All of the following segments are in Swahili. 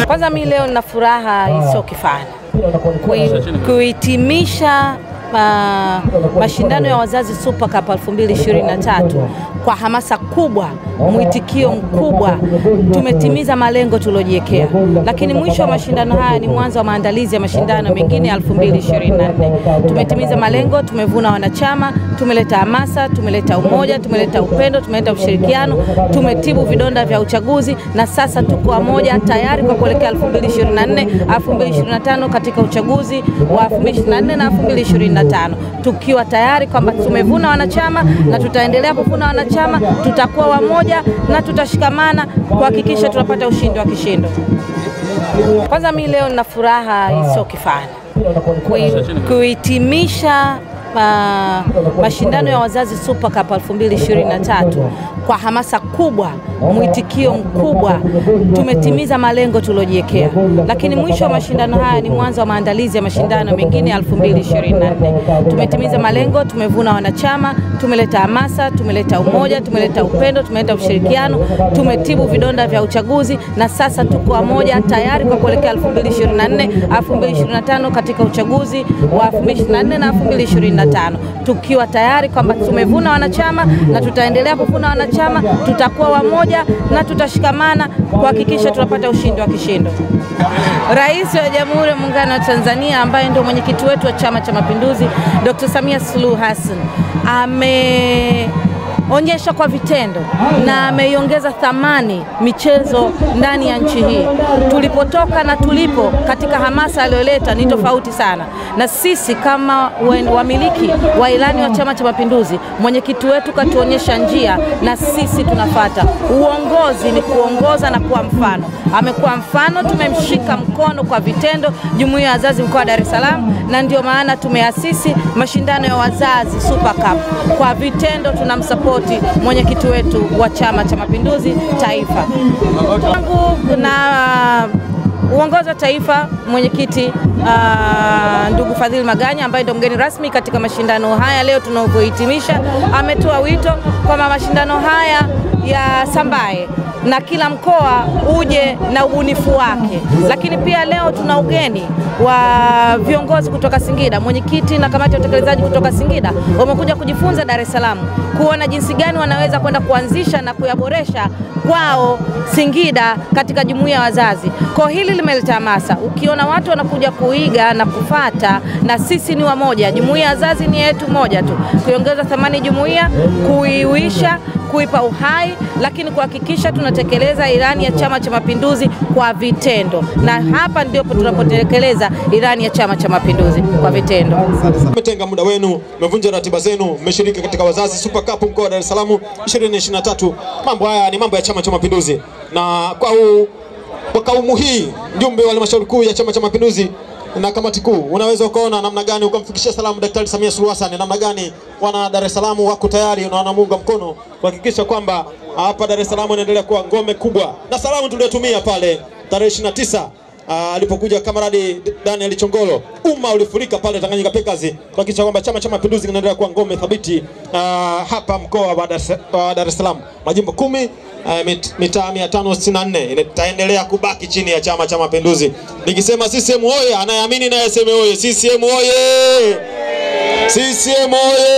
Kwanza mi leo nina furaha isiyo kifani Kui- kuhitimisha uh, mashindano ya wazazi Super Cup 2023 kwa hamasa kubwa, mwitikio mkubwa, tumetimiza malengo tuliojiwekea. Lakini mwisho wa mashindano haya ni mwanzo wa maandalizi ya mashindano mengine ya 2024. Tumetimiza malengo, tumevuna wanachama, tumeleta hamasa, tumeleta umoja, tumeleta upendo, tumeleta ushirikiano, tumetibu vidonda vya uchaguzi na sasa tuko pamoja tayari kwa kuelekea 2024 2025 katika uchaguzi wa 2024 na 2025 tukiwa tayari kwamba tumevuna wanachama na tutaendelea kuvuna wanachama, tutakuwa wamoja na tutashikamana kuhakikisha tunapata ushindi wa kishindo. Kwanza mi leo nina furaha isiyo kifani Kui- kuhitimisha uh, mashindano ya wazazi Super Cup 2023 kwa hamasa kubwa, mwitikio mkubwa, tumetimiza malengo tuliojiwekea. Lakini mwisho wa mashindano haya ni mwanzo wa maandalizi ya mashindano mengine ya 2024. Tumetimiza malengo, tumevuna wanachama, tumeleta hamasa, tumeleta umoja, tumeleta upendo, tumeleta ushirikiano, tumetibu vidonda vya uchaguzi na sasa tuko pamoja tayari kwa kuelekea 2024 2025 katika uchaguzi wa 2024 na 2025 tukiwa tayari kwamba tumevuna wanachama na tutaendelea kuvuna wanachama, tutakuwa wamoja na tutashikamana kuhakikisha tunapata ushindi wa kishindo. Rais wa Jamhuri ya Muungano wa Tanzania ambaye ndio mwenyekiti wetu wa Chama cha Mapinduzi Dr. Samia Suluhu Hassan ame onyesha kwa vitendo na ameiongeza thamani michezo ndani ya nchi hii. Tulipotoka na tulipo katika hamasa aliyoleta ni tofauti sana, na sisi kama wen- wamiliki wa ilani wa Chama cha Mapinduzi, mwenyekiti wetu katuonyesha njia na sisi tunafata. Uongozi ni kuongoza na kuwa mfano. Amekuwa mfano, tumemshika mkono kwa vitendo, jumuiya ya wazazi mkoa wa Dar es Salaam, na ndio maana tumeasisi mashindano ya wazazi Super Cup. Kwa vitendo tunamsapoti mwenyekiti wetu wa Chama cha Mapinduzi taifa. Tangu na uongozi wa taifa, mwenyekiti ah, ndugu Fadhili Maganya ambaye ndio mgeni rasmi katika mashindano haya leo tunavyohitimisha, ametoa wito kwamba mashindano haya ya Sambaye na kila mkoa uje na ubunifu wake, lakini pia leo tuna ugeni wa viongozi kutoka Singida. Mwenyekiti na kamati ya utekelezaji kutoka Singida wamekuja kujifunza Dar es Salaam, kuona jinsi gani wanaweza kwenda kuanzisha na kuyaboresha kwao Singida katika jumuiya ya wazazi. Kwa hili limeleta hamasa, ukiona watu wanakuja kuiga na kufata, na sisi ni wamoja. Jumuiya ya wazazi ni yetu moja tu, kuiongeza thamani jumuiya, kuiuisha kuipa uhai, lakini kuhakikisha tunatekeleza ilani ya Chama cha Mapinduzi kwa vitendo, na hapa ndipo tunapotekeleza ilani ya Chama cha Mapinduzi kwa vitendo. Mmetenga muda wenu, mmevunja ratiba zenu, mmeshiriki katika wazazi Super Cup mkoa wa Dar es Salaam 2023. Mambo haya ni mambo ya Chama cha Mapinduzi, na kwa huu kwa kaumu hii, mjumbe wa halmashauri kuu ya Chama cha Mapinduzi na kamati kuu, unaweza ukaona namna gani ukamfikishia salamu Daktari Samia Suluhu Hassan, namna gani wana Dar es Salaam wako tayari na wanamuunga mkono kuhakikisha kwamba hapa Dar es Salaam inaendelea kuwa ngome kubwa, na salamu tuliyotumia pale tarehe 29 Ah, alipokuja kamaradi Daniel Chongolo, umma ulifurika pale Tanganyika Packers kuhakikisha kwamba Chama cha Mapinduzi kinaendelea kuwa ngome thabiti ah, hapa mkoa wa Dar es- wa Dar es Salaam. Majimbo kumi ah, mit- mitaa 564 itaendelea kubaki chini ya Chama cha Mapinduzi. Nikisema CCM oye, anayeamini naye aseme oye. CCM oye! CCM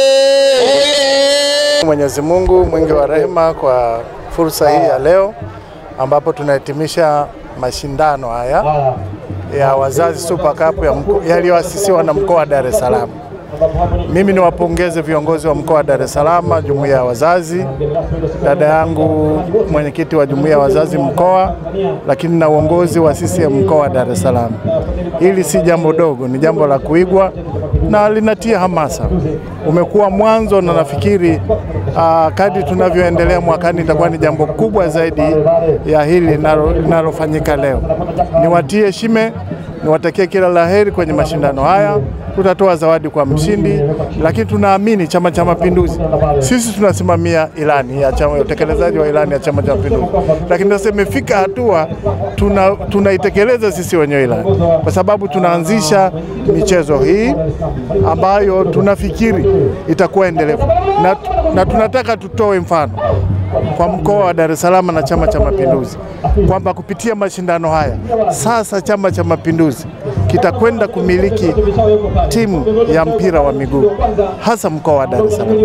oye! Mwenyezi Mungu mwingi wa rehema kwa fursa hii ya leo ambapo tunahitimisha mashindano haya ya wazazi Super Cup ya mko- yaliyoasisiwa na mkoa wa Dar es Salaam. Mimi niwapongeze viongozi wa mkoa wa Dar es Salaam, jumuiya ya wazazi, dada yangu mwenyekiti wa jumuiya ya wazazi mkoa, lakini na uongozi wa CCM mkoa wa Dar es Salaam. Hili si jambo dogo, ni jambo la kuigwa na linatia hamasa. Umekuwa mwanzo na nafikiri uh, kadri tunavyoendelea mwakani itakuwa ni jambo kubwa zaidi ya hili linalo- linalofanyika leo. Niwatie shime, niwatakie kila laheri kwenye mashindano haya. Tutatoa zawadi kwa mshindi, lakini tunaamini Chama cha Mapinduzi, sisi tunasimamia ilani ya chama, utekelezaji wa ilani ya Chama cha Mapinduzi, lakini sasa imefika hatua tuna tunaitekeleza sisi wenyewe ilani, kwa sababu tunaanzisha michezo hii ambayo tunafikiri itakuwa endelevu na, na tunataka tutoe mfano kwa mkoa wa Dar es Salaam na Chama cha Mapinduzi kwamba kupitia mashindano haya sasa Chama cha Mapinduzi kitakwenda kumiliki timu ya mpira wa miguu hasa mkoa wa Dar es Salaam.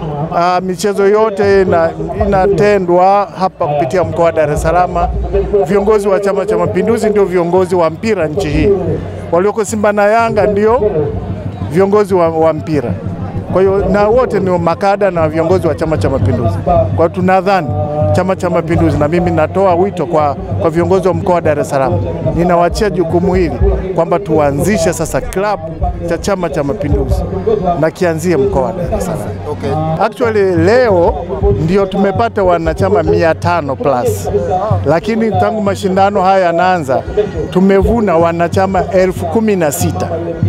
Ah, michezo yote ina, inatendwa hapa kupitia mkoa wa Dar es Salaam. Viongozi wa Chama cha Mapinduzi ndio viongozi wa mpira nchi hii, walioko Simba na Yanga ndio viongozi wa, wa mpira. Kwa hiyo na wote ni makada na viongozi wa Chama cha Mapinduzi. Kwa hiyo tunadhani Chama cha Mapinduzi, na mimi natoa wito kwa, kwa viongozi wa mkoa wa Dar es Salaam, ninawachia jukumu hili kwamba tuanzishe sasa klabu cha Chama cha Mapinduzi na kianzie mkoa wa Dar es Salaam. Okay. Actually leo ndio tumepata wanachama mia tano plus, lakini tangu mashindano haya yanaanza tumevuna wanachama elfu kumi na sita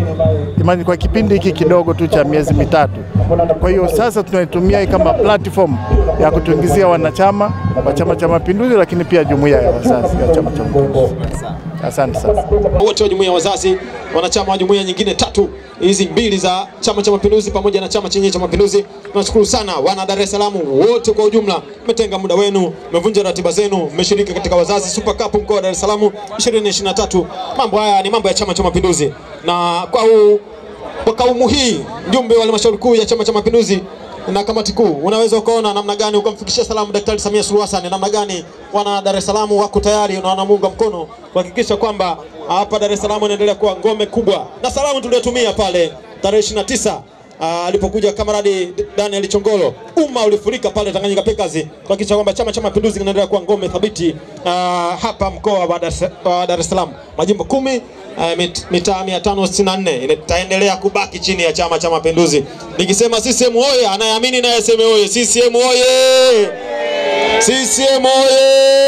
Imani kwa kipindi hiki kidogo tu cha miezi mitatu. Kwa hiyo sasa tunaitumia hii kama platform ya kutuingizia wanachama wa Chama cha Mapinduzi, lakini pia jumuiya ya wazazi ya Chama cha Mapinduzi. Asante sana. wote wa jumuiya ya wazazi, wanachama wa jumuiya nyingine tatu hizi mbili za Chama cha Mapinduzi pamoja na chama chenyewe cha Mapinduzi. Tunashukuru sana wana Dar es Salaam wote kwa ujumla, mmetenga muda wenu, mmevunja ratiba zenu, mmeshiriki katika Wazazi Super Cup mkoa wa Dar es Salaam 2023. Mambo haya ni mambo ya Chama cha Mapinduzi, na kwa huu kwa kaumu hii, mjumbe wa halmashauri kuu ya Chama cha Mapinduzi na kamati kuu, unaweza ukaona namna gani ukamfikishia salamu Daktari Samia Suluhu Hassan, namna gani wana Dar es Salaam wako tayari na wanamuunga mkono kuhakikisha kwamba hapa Dar es Salaam inaendelea kuwa ngome kubwa, na salamu tuliyotumia pale tarehe 29 Ah, alipokuja kamaradi Daniel Chongolo, umma ulifurika pale Tanganyika Packers kuhakikisha kwamba Chama cha Mapinduzi kinaendelea kuwa ngome thabiti ah, hapa mkoa wa Dar es- wa Dar es Salaam, majimbo kumi ah, mit- mitaa 564 itaendelea kubaki chini ya Chama cha Mapinduzi. Nikisema CCM oye, anayeamini naye aseme oye. CCM oye! CCM oye!